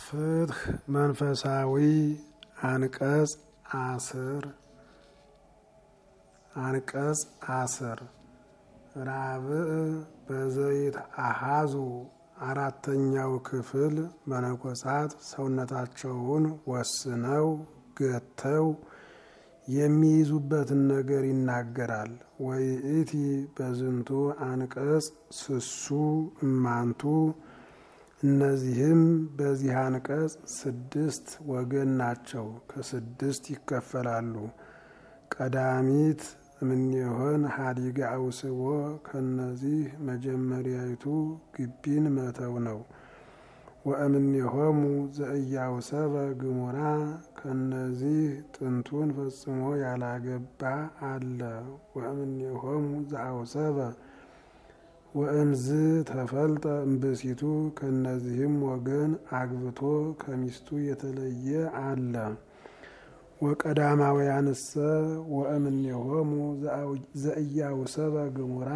ፍትህ መንፈሳዊ አንቀጽ አስር አንቀጽ አስር ራብዕ በዘይት አሃዙ አራተኛው ክፍል መነኮሳት ሰውነታቸውን ወስነው ገተው የሚይዙበትን ነገር ይናገራል። ወይእቲ በዝንቱ አንቀጽ ስሱ እማንቱ እነዚህም በዚህ አንቀጽ ስድስት ወገን ናቸው፣ ከስድስት ይከፈላሉ። ቀዳሚት እምኔሆን ሀዲገ አውስቦ ከነዚህ መጀመሪያይቱ ግቢን መተው ነው። ወእምኔሆሙ ዘእያውሰበ ግሙራ ከነዚህ ጥንቱን ፈጽሞ ያላገባ አለ። ወእምኔሆሙ ዘአውሰበ ወእምዝ ተፈልጠ እምብእሲቱ ከነዚህም ወገን አግብቶ ከሚስቱ የተለየ አለ። ወቀዳማውያንሰ ወእምኔሆሙ ዘእያውሰበ ግሙራ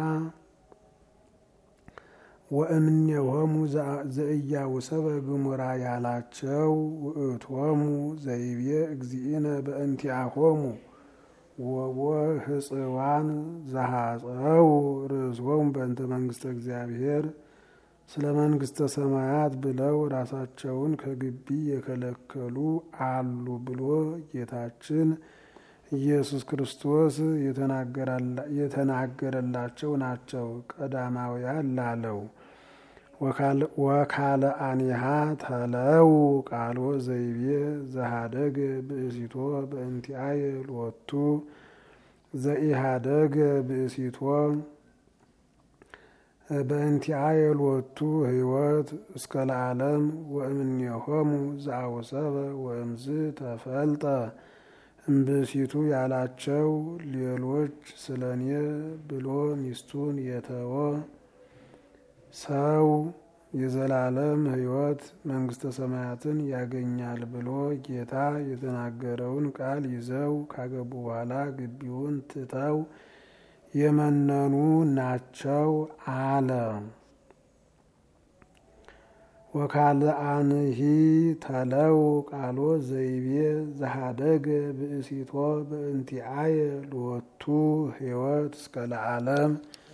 ወእምኔሆሙ ዘእያውሰበ ግሙራ ያላቸው ውእቶሙ ዘይቤ እግዚእነ በእንቲአሆሙ ወቦ ህጽዋን ዘሐፀው ርእሶሙ በእንተ መንግስተ እግዚአብሔር ስለ መንግስተ ሰማያት ብለው ራሳቸውን ከግቢ የከለከሉ አሉ ብሎ ጌታችን ኢየሱስ ክርስቶስ የተናገረላቸው ናቸው። ቀዳማውያን ላለው ወካለ አኒሃ ተለው ቃሎ ዘይቤ ዘሃደገ ብእሲቶ በእንቲአየ ሎቱ ዘኢሃደገ ብእሲቶ በእንቲአየ ሎቱ ህይወት እስከ ለዓለም ወእምኔሆሙ ዘአውሰበ ወእምዝ ተፈልጠ እምብእሲቱ ያላቸው ሌሎች ስለ እኔ ብሎ ሚስቱን የተወ ሰው የዘላለም ህይወት መንግስተ ሰማያትን ያገኛል ብሎ ጌታ የተናገረውን ቃል ይዘው ካገቡ በኋላ ግቢውን ትተው የመነኑ ናቸው አለ። ወካልአንሂ ተለው ቃሎ ዘይቤ ዘሃደገ ብእሲቶ በእንቲአየ ሎቱ ህይወት እስከ ለዓለም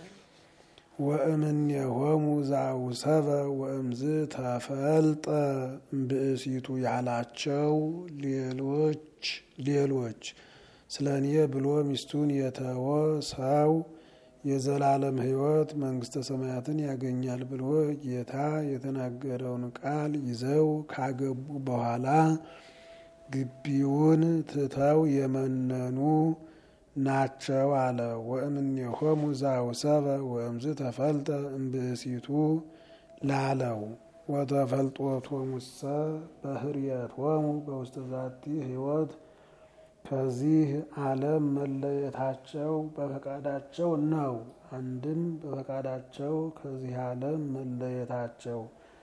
ወእምኔሆሙ ዘአውሰበ ወእምዝ ተፈልጠ ብእሲቱ ያላቸው ሌሎች ሌሎች ስለ እኔ ብሎ ሚስቱን የተወ ሰው የዘላለም ህይወት መንግስተ ሰማያትን ያገኛል ብሎ ጌታ የተናገረውን ቃል ይዘው ካገቡ በኋላ ግቢውን ትተው የመነኑ ናቸው አለ። ወእምኔሆሙ ዘአውሰበ ወእምዝ ተፈልጠ እምብእሲቱ ላለው ወተፈልጦቶሙሰ በህርየቶሙ በውስተ ዛቲ ህይወት ከዚህ ዓለም መለየታቸው በፈቃዳቸው ነው። አንድም በፈቃዳቸው ከዚህ ዓለም መለየታቸው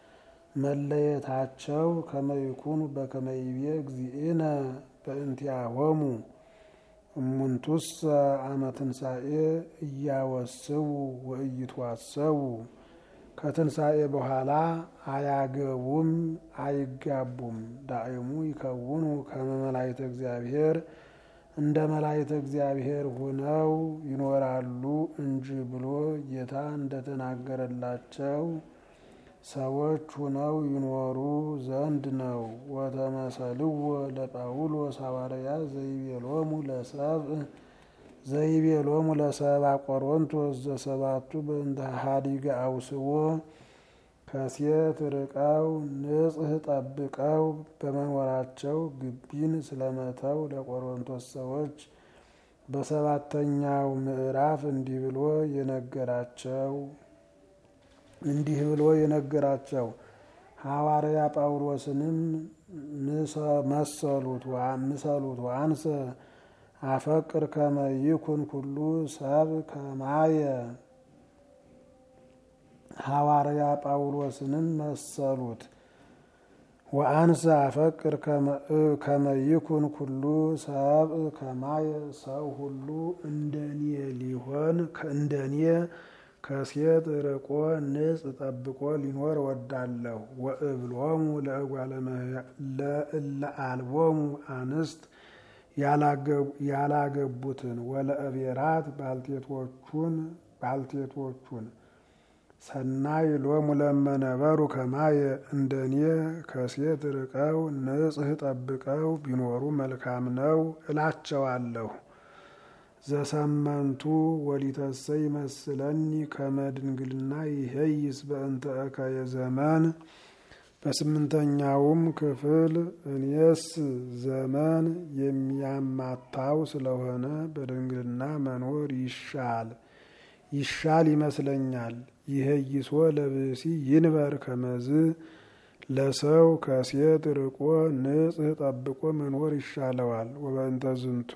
መለየታቸው ከመይኩኑ በከመይቤ እግዚእነ በእንቲአሆሙ እሙንቱሰ አመ ትንሣኤ እያወስቡ ወእይትዋሰቡ ከትንሣኤ በኋላ አያገቡም አይጋቡም። ዳእሙ ይከውኑ ከመ መላእክተ እግዚአብሔር እንደ መላእክተ እግዚአብሔር ሆነው ይኖራሉ እንጂ ብሎ ጌታ እንደተናገረላቸው ሰዎች ሆነው ይኖሩ ዘንድ ነው። ወተመሰልዎ ለጳውሎስ ሐዋርያ ዘይቤሎሙ ለሰብእ ዘይቤሎሙ ለሰብአ ቆሮንቶስ ዘሰባቱ በእንተ ሀዲገ አውስቦ ከሴት ርቀው ንጽሕ ጠብቀው በመኖራቸው ግቢን ስለመተው ለቆሮንቶስ ሰዎች በሰባተኛው ምዕራፍ እንዲህ ብሎ የነገራቸው እንዲህ ብሎ የነገራቸው ሐዋርያ ጳውሎስንም መሰሉት ምሰሉት አንሰ አፈቅር ከመ ይኩን ኩሉ ሰብ ከማየ ሐዋርያ ጳውሎስንም መሰሉት ወአንሰ አፈቅር ከመ ይኩን ኩሉ ሰብ ከማየ ሰው ሁሉ እንደኔ ሊሆን እንደኔ ከሴት ርቆ ንጽ ጠብቆ ሊኖር ወዳለሁ። ወእብሎሙ ለእለ አልቦሙ አንስት ያላገቡትን ወለእቤራት ባልቴቶቹን ባልቴቶቹን ሰናይ ሎሙ ለመነበሩ ከማየ እንደኔ ከሴት ርቀው ንጽህ ጠብቀው ቢኖሩ መልካም ነው እላቸዋለሁ። ዘሰመንቱ ወሊተሰ ይመስለኒ ከመድንግልና ይሄይስ በእንተ እከየ ዘመን። በስምንተኛውም ክፍል እኔስ ዘመን የሚያማታው ስለሆነ በድንግልና መኖር ይሻል ይሻል ይመስለኛል። ይሄይሶ ለብሲ ይንበር ከመዝ ለሰው ከሴት ርቆ ንጽህ ጠብቆ መኖር ይሻለዋል። ወበእንተ ዝንቱ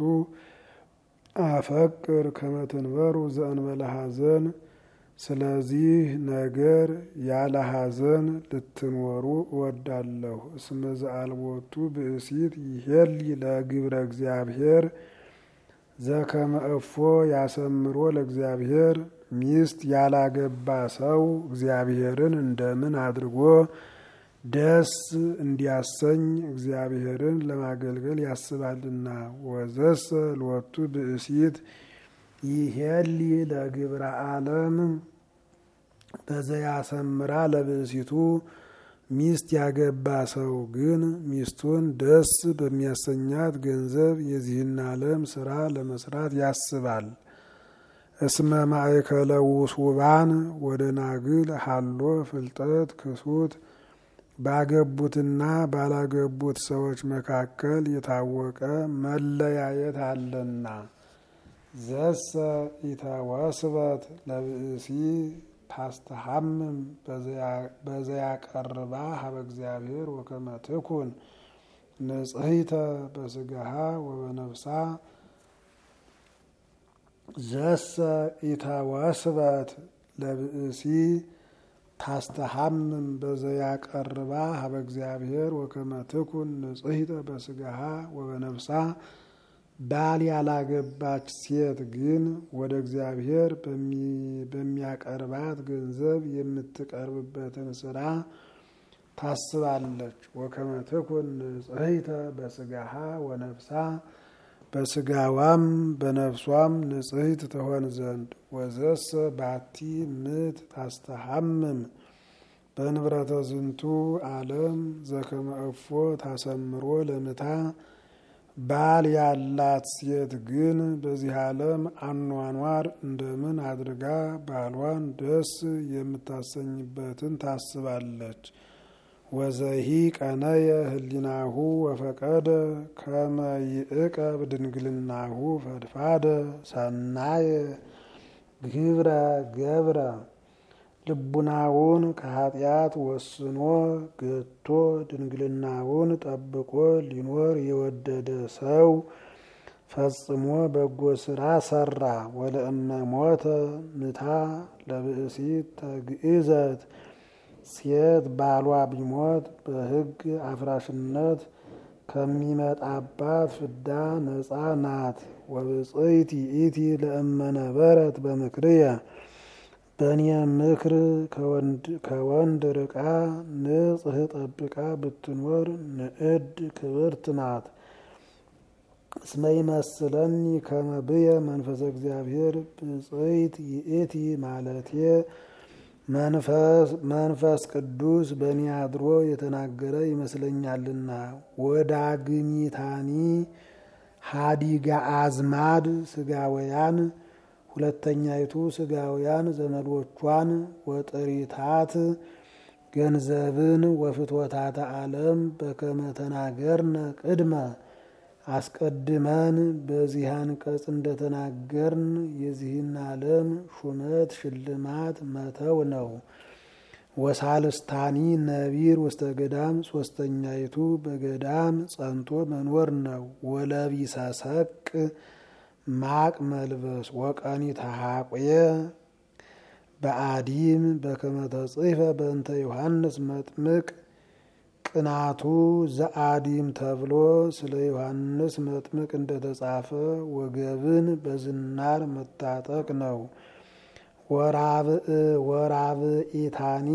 አፈቅር ከመትንበሩ ዘእንበለ ሐዘን። ስለዚህ ነገር ያለ ሐዘን ልትኖሩ እወዳለሁ። እስመ ዘአልቦቱ ብእሲት ይሄሊ ለግብረ እግዚአብሔር ዘከመ እፎ ያሰምሮ ለእግዚአብሔር። ሚስት ያላገባ ሰው እግዚአብሔርን እንደምን አድርጎ ደስ እንዲያሰኝ እግዚአብሔርን ለማገልገል ያስባልና። ወዘሰ ሎቱ ብእሲት ይሄሊ ለግብረ ዓለም በዘያሰምራ ለብእሲቱ። ሚስት ያገባ ሰው ግን ሚስቱን ደስ በሚያሰኛት ገንዘብ የዚህን ዓለም ስራ ለመስራት ያስባል። እስመ ማእከለ ውሱባን ወደ ናግል ሀሎ ፍልጠት ክሱት ባገቡትና ባላገቡት ሰዎች መካከል የታወቀ መለያየት አለና። ዘሰ ኢተወስበት ለብእሲ ታስተሐምም በዘያቀርባ ሀበ እግዚአብሔር ወከመ ትኩን ንጽሕተ በስጋሃ ወበነፍሳ ዘሰ ኢተወስበት ለብእሲ ታስተሐምም በዘያቀርባ ሀበ እግዚአብሔር ወከመ ትኩን ንጽሕተ በስጋሃ ወበነፍሳ። ባል ያላገባች ሴት ግን ወደ እግዚአብሔር በሚያቀርባት ገንዘብ የምትቀርብበትን ስራ ታስባለች። ወከመ ትኩን ንጽሕተ በስጋሃ ወነፍሳ በስጋዋም በነፍሷም ንጽሕት ትሆን ዘንድ። ወዘሰ ባቲ ምት ታስተሐምም በንብረተ ዝንቱ ዓለም ዘከመ እፎ ታሰምሮ ለምታ ባል ያላት ሴት ግን በዚህ ዓለም አኗኗር እንደምን አድርጋ ባሏን ደስ የምታሰኝበትን ታስባለች። ወዘሂ ቀነየ ህሊናሁ ወፈቀደ ከመ ይእቀብ ድንግልናሁ ፈድፋደ ሰናየ ግብረ ገብረ ልቡናውን ከኃጢአት ወስኖ ገቶ ድንግልናውን ጠብቆ ሊኖር የወደደ ሰው ፈጽሞ በጎ ስራ ሰራ። ወለእመ ሞተ ምታ ለብእሲት ተግእዘት ሴት ባሏ ቢሞት በሕግ አፍራሽነት ከሚመጣባት ፍዳ ነፃ ናት። ወብፅይት ይእቲ ለእመ ነበረት በምክርየ በእኔ ምክር ከወንድ ርቃ ንጽሕ ጠብቃ ብትኖር ንዕድ ክብርት ናት። እስመ ይመስለኒ ከመ ብየ መንፈሰ እግዚአብሔር ብፅይት ይእቲ ማለቴ መንፈስ ቅዱስ በእኔ አድሮ የተናገረ ይመስለኛልና። ወዳግሚታኒ ሀዲጋ አዝማድ ስጋወያን ሁለተኛይቱ ስጋውያን ዘመዶቿን ወጥሪታት ገንዘብን ወፍትወታተ ዓለም በከመ ተናገርነ ቅድመ አስቀድመን በዚህ አንቀጽ እንደተናገርን የዚህን ዓለም ሹመት ሽልማት መተው ነው። ወሳልስታኒ ነቢር ውስተ ገዳም ሶስተኛይቱ በገዳም ጸንቶ መኖር ነው። ወለቢሰ ሰቅ ማቅ መልበስ ወቀኒ ተሐቆየ በአዲም በከመ ተጽሕፈ በእንተ ዮሐንስ መጥምቅ ቅናቱ ዘአዲም ተብሎ ስለ ዮሐንስ መጥምቅ እንደተጻፈ ወገብን በዝናር መታጠቅ ነው። ወራብእ ወራብኢታኒ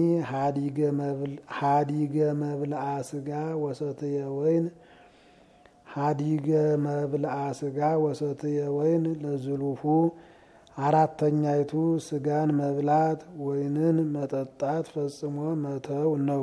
ሀዲገ መብልአ ስጋ ወሰትየ ወይን ሀዲገ መብልአ ስጋ ወሰትየ ወይን ለዝሉፉ አራተኛይቱ ስጋን መብላት ወይንን መጠጣት ፈጽሞ መተው ነው።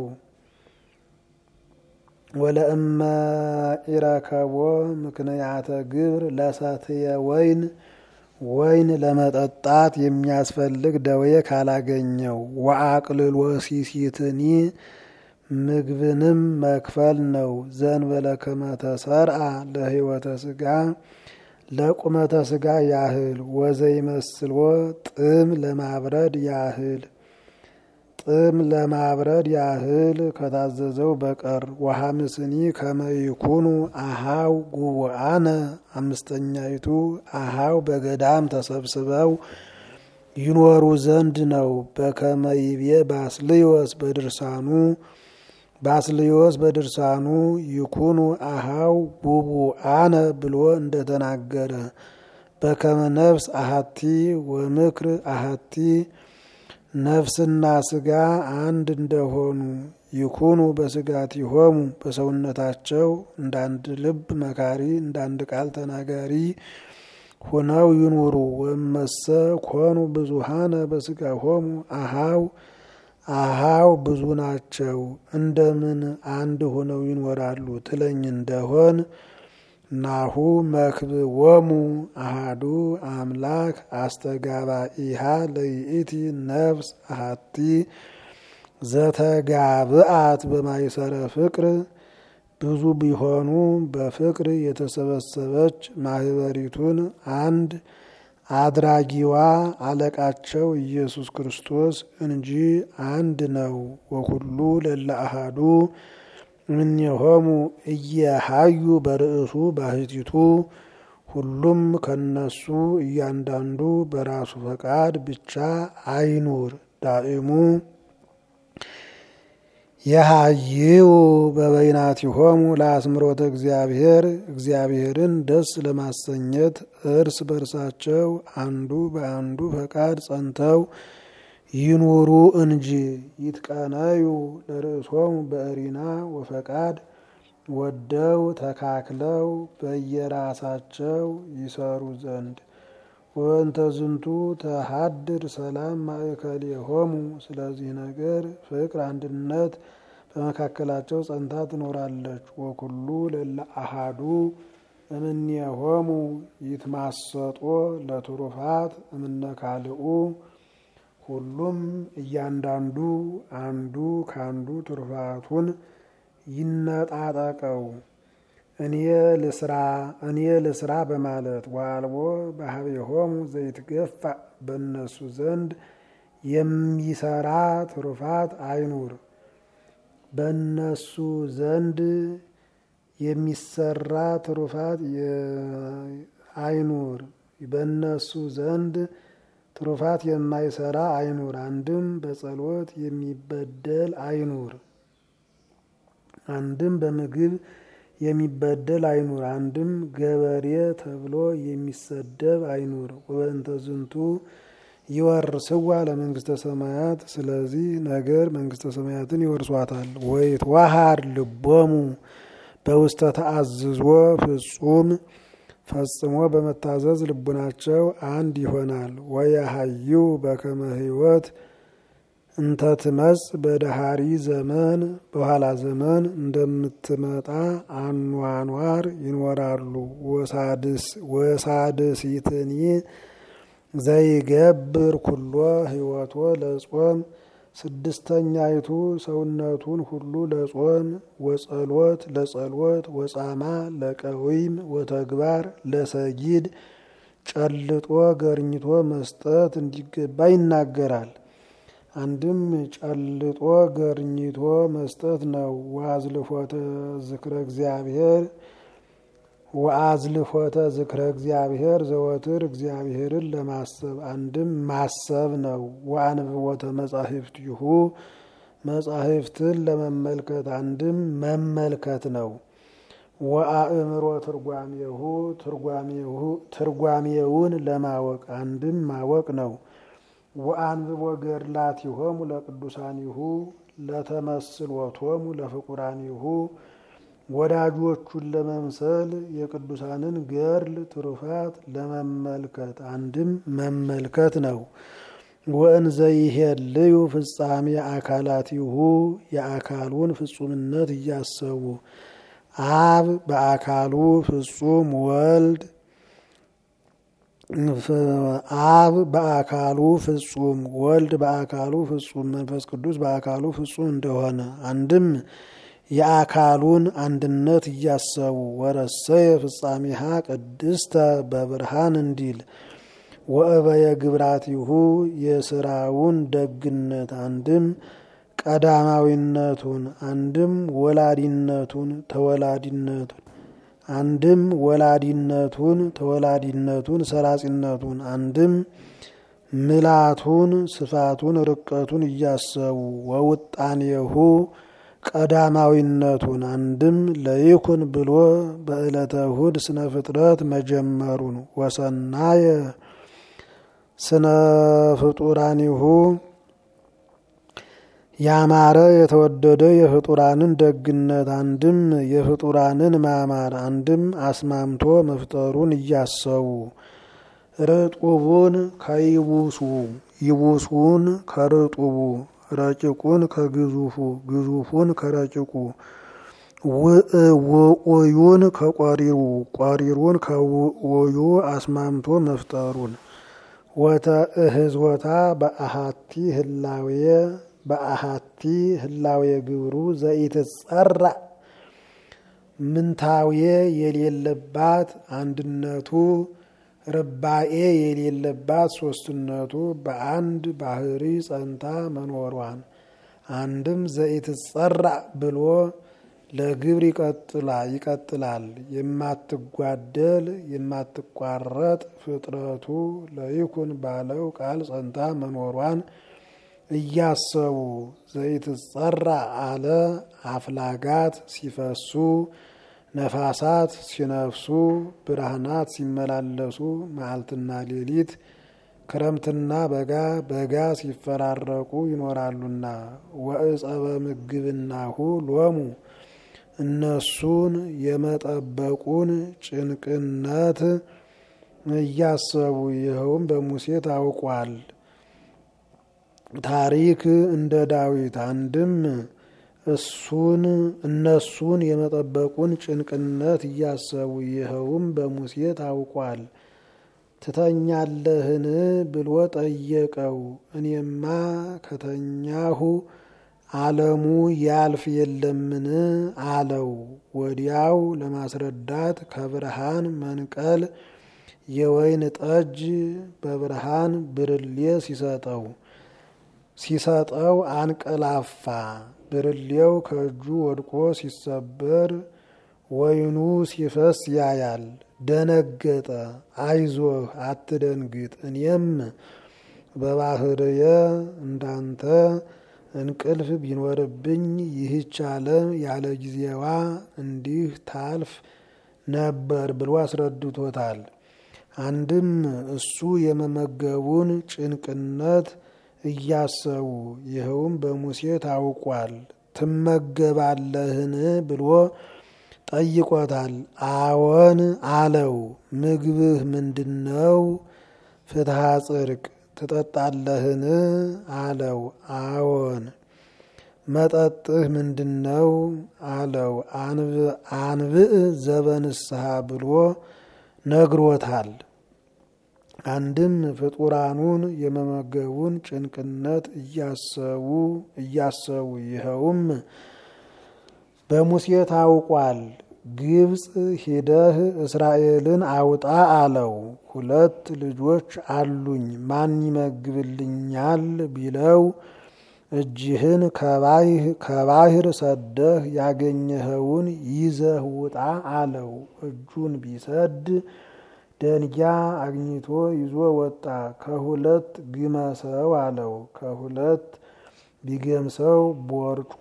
ወለእመ ኢረከቦ ምክንያተ ግብር ለሰትየ ወይን ወይን ለመጠጣት የሚያስፈልግ ደዌ ካላገኘው ወአቅልል ወሲሲትኒ ምግብንም መክፈል ነው። ዘንበለ ከመተሰርአ ለህይወተ ስጋ ለቁመተ ስጋ ያህል ወዘይመስልዎ ጥም ለማብረድ ያህል ጥም ለማብረድ ያህል ከታዘዘው በቀር ወሐምስኒ ከመይኩኑ አሃው ጉቡአነ አምስተኛይቱ አሃው በገዳም ተሰብስበው ይኖሩ ዘንድ ነው። በከመይቤ ባስልዮስ በድርሳኑ ባስልዮስ በድርሳኑ ይኩኑ አሃው ጉቡአነ ብሎ እንደተናገረ በከመ ነፍስ አሃቲ ወምክር አሃቲ ነፍስና ስጋ አንድ እንደሆኑ ይኩኑ በስጋቲሆሙ በሰውነታቸው እንዳንድ ልብ መካሪ እንዳንድ ቃል ተናጋሪ ሆነው ይኑሩ። ወመሰ ኮኑ ብዙሃነ በስጋሆሙ አሃው አሃው ብዙ ናቸው እንደምን አንድ ሆነው ይኖራሉ ትለኝ እንደሆን ናሁ መክብቦሙ አሃዱ አምላክ አስተጋባኢሃ ለይእቲ ነፍስ አሃቲ ዘተጋብአት በማይሰረ ፍቅር ብዙ ቢሆኑ በፍቅር የተሰበሰበች ማህበሪቱን አንድ አድራጊዋ አለቃቸው ኢየሱስ ክርስቶስ እንጂ አንድ ነው። ወኩሉ ለለ አሃዱ እምኔሆሙ እየሃዩ በርእሱ ባህቲቱ ሁሉም ከነሱ እያንዳንዱ በራሱ ፈቃድ ብቻ አይኑር። ዳእሙ የሃይው በበይናቲሆሙ ለአስምሮተ እግዚአብሔር እግዚአብሔርን ደስ ለማሰኘት እርስ በርሳቸው አንዱ በአንዱ ፈቃድ ጸንተው ይኑሩ እንጂ ይትቀነዩ ለርእሶሙ በእሪና ወፈቃድ ወደው ተካክለው በየራሳቸው ይሰሩ ዘንድ ወእንተ ዝንቱ ተሃድር ሰላም ማእከሌሆሙ። ስለዚህ ነገር ፍቅር፣ አንድነት በመካከላቸው ጸንታ ትኖራለች። ወኩሉ ለለ አሃዱ እምኔሆሙ ይትማሰጦ ለትሩፋት እምነ ካልኡ ሁሉም እያንዳንዱ አንዱ ካንዱ ትሩፋቱን ይነጣጠቀው እኔ ልስራ እኔ ልስራ በማለት ዋልቦ ባህቤሆሙ ዘይትገፋ በእነሱ ዘንድ የሚሰራ ትሩፋት አይኑር። በእነሱ ዘንድ የሚሰራ ትሩፋት አይኑር። በእነሱ ዘንድ ትሩፋት የማይሰራ አይኑር። አንድም በጸሎት የሚበደል አይኑር። አንድም በምግብ የሚበደል አይኑር። አንድም ገበሬ ተብሎ የሚሰደብ አይኑር። ወበእንተ ዝንቱ ይወርስዋ ለመንግስተ ሰማያት። ስለዚህ ነገር መንግስተ ሰማያትን ይወርሷታል። ወይትዋሃድ ልቦሙ በውስተ ተአዝዞ ፍጹም ፈጽሞ በመታዘዝ ልቡናቸው አንድ ይሆናል። ወያሃዩ በከመ ሕይወት እንተ ትመጽ በደሃሪ ዘመን በኋላ ዘመን እንደምትመጣ አኗኗር ይኖራሉ። ወሳድሲትኒ ዘይገብር ኩሎ ሕይወቶ ለጾም ስድስተኛይቱ ሰውነቱን ሁሉ ለጾም ወጸሎት ለጸሎት ወጻማ ለቀዊም ወተግባር ለሰጊድ ጨልጦ ገርኝቶ መስጠት እንዲገባ ይናገራል። አንድም ጨልጦ ገርኝቶ መስጠት ነው። ወአዝልፎተ ዝክረ እግዚአብሔር ወአዝልፎተ ዝክረ እግዚአብሔር ዘወትር እግዚአብሔርን ለማሰብ አንድም ማሰብ ነው። ወአንብቦተ መጻሕፍቲሁ መጻሕፍትን ለመመልከት አንድም መመልከት ነው። ወአእምሮ ትርጓሜሁ ትርጓሜውን ለማወቅ አንድም ማወቅ ነው። ወአንብቦ ገድላቲሆሙ ለቅዱሳኒሁ ለተመስሎቶሙ ለፍቁራኒሁ ወዳጆቹን ለመምሰል የቅዱሳንን ገድል ትሩፋት ለመመልከት አንድም መመልከት ነው። ወእንዘ ይሄልዩ ፍጻሜ አካላቲሁ የአካሉን ፍጹምነት እያሰቡ አብ በአካሉ ፍጹም ወልድ አብ በአካሉ ፍጹም ወልድ በአካሉ ፍጹም መንፈስ ቅዱስ በአካሉ ፍጹም እንደሆነ አንድም የአካሉን አንድነት እያሰቡ ወረሰየ ፍጻሜሃ ቅድስተ በብርሃን እንዲል ወእበየ ግብራቲሁ የስራውን ደግነት አንድም ቀዳማዊነቱን አንድም ወላዲነቱን ተወላዲነቱን አንድም ወላዲነቱን ተወላዲነቱን ሰራጺነቱን አንድም ምላቱን ስፋቱን ርቀቱን እያሰቡ ወውጣኔሁ ቀዳማዊነቱን አንድም ለይኩን ብሎ በዕለተ እሁድ ስነ ፍጥረት መጀመሩን ወሰናየ ስነ ፍጡራኒሁ ያማረ የተወደደ የፍጡራንን ደግነት አንድም የፍጡራንን ማማር አንድም አስማምቶ መፍጠሩን እያሰቡ ርጡቡን ከይቡሱ ይቡሱን ከርጡቡ ረጭቁን ከግዙፉ ግዙፉን ከረጭቁ ውኡዩን ከቆሪሩ ቆሪሩን ከውኡዩ አስማምቶ መፍጠሩን ወተእህዝወታ በአሃቲ ህላዌ በአሃቲ ህላዌ ግብሩ ዘኢትጸራ ምንታዌ የሌለባት አንድነቱ ርባኤ የሌለባት ሶስትነቱ በአንድ ባህሪ ጸንታ መኖሯን አንድም ዘኢትጸራ ብሎ ለግብር ይቀጥላ ይቀጥላል የማትጓደል የማትቋረጥ ፍጥረቱ ለይኩን ባለው ቃል ጸንታ መኖሯን እያሰቡ ዘይትጸራ አለ አፍላጋት ሲፈሱ ነፋሳት ሲነፍሱ ብርሃናት ሲመላለሱ መዓልትና ሌሊት ክረምትና በጋ በጋ ሲፈራረቁ ይኖራሉና ወእጸበ ምግብናሁ ሎሙ እነሱን የመጠበቁን ጭንቅነት እያሰቡ ይኸውም በሙሴ ታውቋል። ታሪክ እንደ ዳዊት አንድም እሱን እነሱን የመጠበቁን ጭንቅነት እያሰቡ ይኸውም በሙሴ ታውቋል። ትተኛለህን ብሎ ጠየቀው። እኔማ ከተኛሁ ዓለሙ ያልፍ የለምን አለው። ወዲያው ለማስረዳት ከብርሃን መንቀል የወይን ጠጅ በብርሃን ብርሌ ሲሰጠው ሲሰጠው አንቀላፋ። ብርሌው ከእጁ ወድቆ ሲሰበር ወይኑ ሲፈስ ያያል። ደነገጠ። አይዞህ አትደንግጥ፣ እኔም በባህርየ እንዳንተ እንቅልፍ ቢኖርብኝ ይህች ዓለም ያለ ጊዜዋ እንዲህ ታልፍ ነበር ብሎ አስረድቶታል። አንድም እሱ የመመገቡን ጭንቅነት እያሰቡ ይኸውም በሙሴ ታውቋል። ትመገባለህን ብሎ ጠይቆታል። አዎን አለው። ምግብህ ምንድን ነው? ፍትሐ ጽድቅ ትጠጣለህን አለው። አዎን። መጠጥህ ምንድን ነው አለው። አንብዕ ዘበንስሐ ብሎ ነግሮታል። አንድም ፍጡራኑን የመመገቡን ጭንቅነት እያሰቡ እያሰቡ ይኸውም በሙሴ ታውቋል። ግብፅ ሂደህ እስራኤልን አውጣ አለው። ሁለት ልጆች አሉኝ ማን ይመግብልኛል ቢለው እጅህን ከባህር ሰደህ ያገኘኸውን ይዘህ ውጣ አለው። እጁን ቢሰድ ደንጊያ አግኝቶ ይዞ ወጣ። ከሁለት ግመሰው አለው። ከሁለት ቢገምሰው ቦርጯ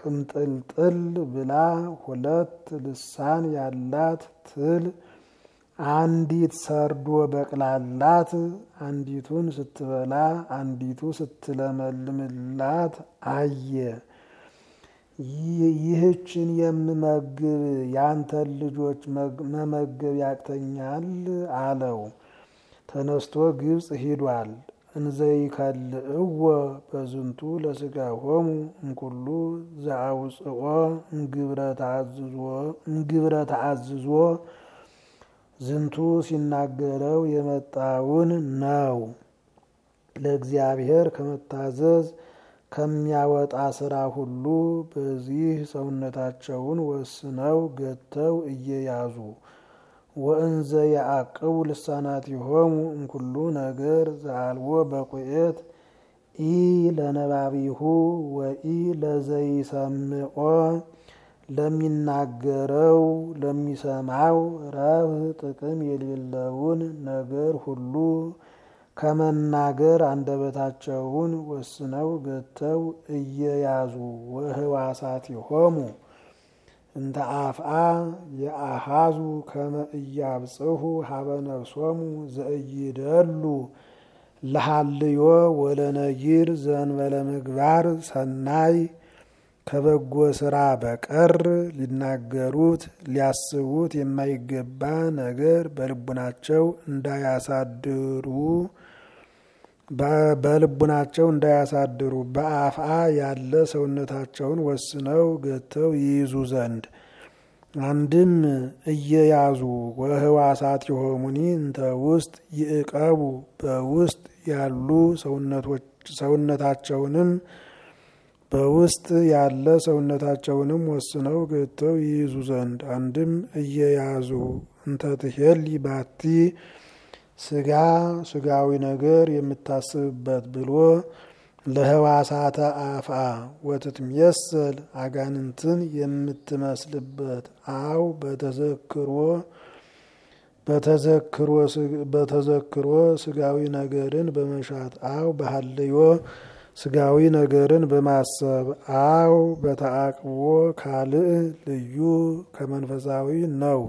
ቅምጥልጥል ብላ ሁለት ልሳን ያላት ትል አንዲት ሰርዶ በቅላላት አንዲቱን ስትበላ አንዲቱ ስትለመልምላት አየ። ይህችን የምመግብ ያንተን ልጆች መመገብ ያቅተኛል አለው። ተነስቶ ግብፅ ሂዷል። እንዘይከልእዎ በዝንቱ ለስጋሆሙ እምኩሉ ዘአውፅኦ እምግብረ ተአዝዞ ዝንቱ ሲናገረው የመጣውን ነው። ለእግዚአብሔር ከመታዘዝ ከሚያወጣ ስራ ሁሉ በዚህ ሰውነታቸውን ወስነው ገተው እየያዙ ወእንዘ ያዕቅቡ ልሳናቲሆሙ እምኩሉ ነገር ዘአልቦ በቁኤት ኢ ለነባቢሁ ወኢ ለዘይሰምዖ ለሚናገረው ለሚሰማው ረብህ ጥቅም የሌለውን ነገር ሁሉ ከመናገር አንደበታቸውን ወስነው ገተው እየያዙ ወህዋሳቲሆሙ እንተ አፍአ የአሃዙ ከመ እያብጽሑ ሀበ ነፍሶሙ ዘእይደሉ ለሃልዮ ወለነጊር ዘእንበለ ምግባር ሰናይ ከበጎ ስራ በቀር ሊናገሩት ሊያስቡት የማይገባ ነገር በልቡናቸው እንዳያሳድሩ በልቡናቸው እንዳያሳድሩ በአፍአ ያለ ሰውነታቸውን ወስነው ገተው ይይዙ ዘንድ አንድም እየያዙ ወህዋሳት የሆሙኒ እንተ ውስጥ ይዕቀቡ በውስጥ ያሉ ሰውነታቸውንም በውስጥ ያለ ሰውነታቸውንም ወስነው ገተው ይይዙ ዘንድ አንድም እየያዙ እንተ ትሄሊ ባቲ ስጋ ስጋዊ ነገር የምታስብበት ብሎ ለህዋሳተ አፍአ ወትትሜሰል አጋንንትን የምትመስልበት አው በተዘክሮ በተዘክሮ ስጋዊ ነገርን በመሻት አው በሀልዮ ስጋዊ ነገርን በማሰብ አው በተአቅቦ ካልእ ልዩ ከመንፈሳዊ ነው።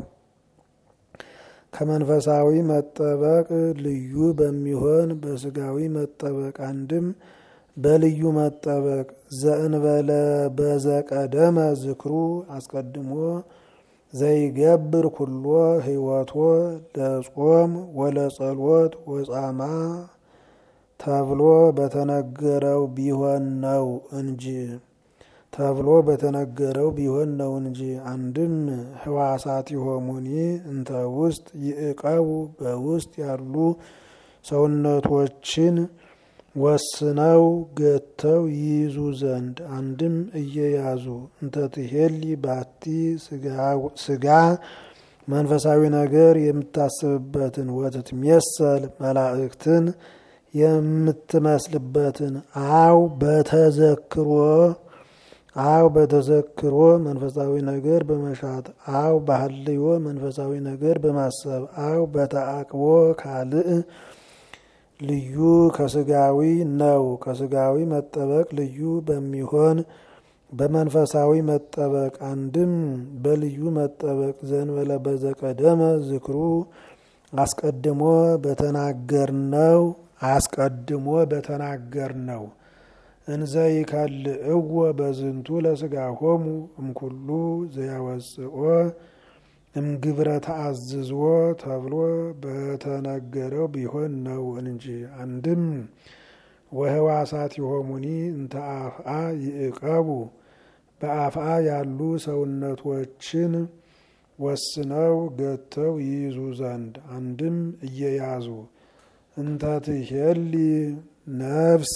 ከመንፈሳዊ መጠበቅ ልዩ በሚሆን በስጋዊ መጠበቅ አንድም በልዩ መጠበቅ ዘእንበለ በዘቀደመ ዝክሩ አስቀድሞ ዘይገብር ኩሎ ህይወቶ ለጾም ወለጸሎት ወጻማ ተብሎ በተነገረው ቢሆን ነው እንጂ ተብሎ በተነገረው ቢሆን ነው እንጂ። አንድም ህዋሳት የሆሙኒ እንተ ውስጥ ይዕቀቡ በውስጥ ያሉ ሰውነቶችን ወስነው ገተው ይይዙ ዘንድ አንድም እየያዙ እንተ ትሄሊ ባቲ ስጋ መንፈሳዊ ነገር የምታስብበትን ወትትሜሰል መላእክትን የምትመስልበትን አው በተዘክሮ አው በተዘክሮ መንፈሳዊ ነገር በመሻት አው በሀልዮ መንፈሳዊ ነገር በማሰብ አው በተአቅቦ ካልእ ልዩ ከስጋዊ ነው። ከስጋዊ መጠበቅ ልዩ በሚሆን በመንፈሳዊ መጠበቅ አንድም በልዩ መጠበቅ ዘንበለ በዘቀደመ ዝክሩ አስቀድሞ በተናገርነው አስቀድሞ በተናገርነው እንዘ ይከልእዎ በዝንቱ ለስጋሆሙ እምኩሉ ዘያወፅኦ እምግብረ ተአዝዞ ተብሎ በተነገረው ቢሆን ነው እንጂ። አንድም ወህዋሳት የሆሙኒ እንተ አፍአ ይዕቀቡ በአፍአ ያሉ ሰውነቶችን ወስነው ገተው ይይዙ ዘንድ አንድም እየያዙ እንተ ትሄሊ ነፍስ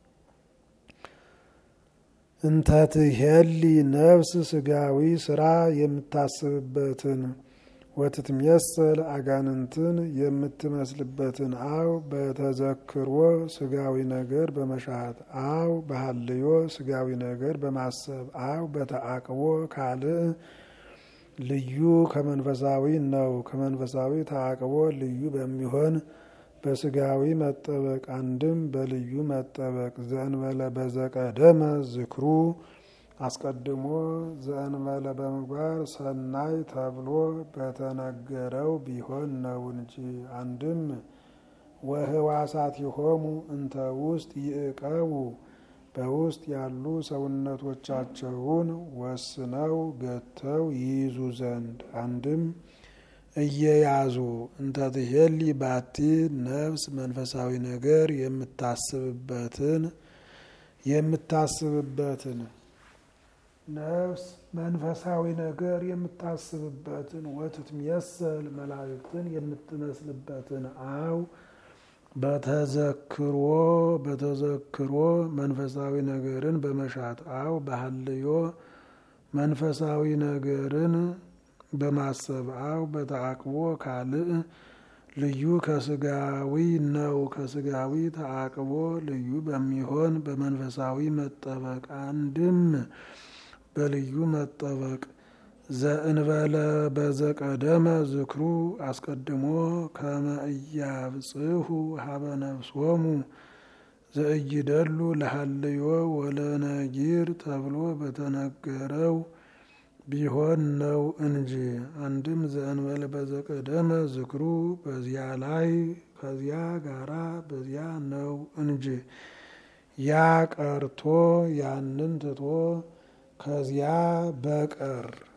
እንተ ትሄሊ ነፍስ ስጋዊ ስራ የምታስብበትን ወትትሜሰል አጋንንትን የምትመስልበትን አው በተዘክሮ ስጋዊ ነገር በመሻት አው በሀልዮ ስጋዊ ነገር በማሰብ አው በተአቅቦ ካልእ ልዩ ከመንፈሳዊ ነው። ከመንፈሳዊ ተአቅቦ ልዩ በሚሆን በስጋዊ መጠበቅ አንድም በልዩ መጠበቅ ዘእንበለ በዘቀደመ ዝክሩ አስቀድሞ ዘእንበለ በምግባር ሰናይ ተብሎ በተነገረው ቢሆን ነው እንጂ። አንድም ወህዋሳቲሆሙ እንተ ውስጥ ይእቀቡ በውስጥ ያሉ ሰውነቶቻቸውን ወስነው ገተው ይይዙ ዘንድ። አንድም እየያዙ እንተ ትሄሊ ባቲ ነፍስ መንፈሳዊ ነገር የምታስብበትን የምታስብበትን ነፍስ መንፈሳዊ ነገር የምታስብበትን ወትትሜሰል መላእክትን የምትመስልበትን አው በተዘክሮ በተዘክሮ መንፈሳዊ ነገርን በመሻት አው ባህልዮ መንፈሳዊ ነገርን በማሰብ አው በተአቅቦ ካልእ ልዩ ከስጋዊ ነው ከስጋዊ ተአቅቦ ልዩ በሚሆን በመንፈሳዊ መጠበቅ አንድም በልዩ መጠበቅ ዘእንበለ በዘቀደመ ዝክሩ አስቀድሞ ከመ ኢያብጽሑ ሀበ ነፍሶሙ ዘእይደሉ ለሀልዮ ወለነጊር ተብሎ በተነገረው ቢሆን ነው እንጂ። አንድም ዘእንበለ በዘቀደመ ዝክሩ በዚያ ላይ ከዚያ ጋራ በዚያ ነው እንጂ። ያ ቀርቶ ያንን ትቶ ከዚያ በቀር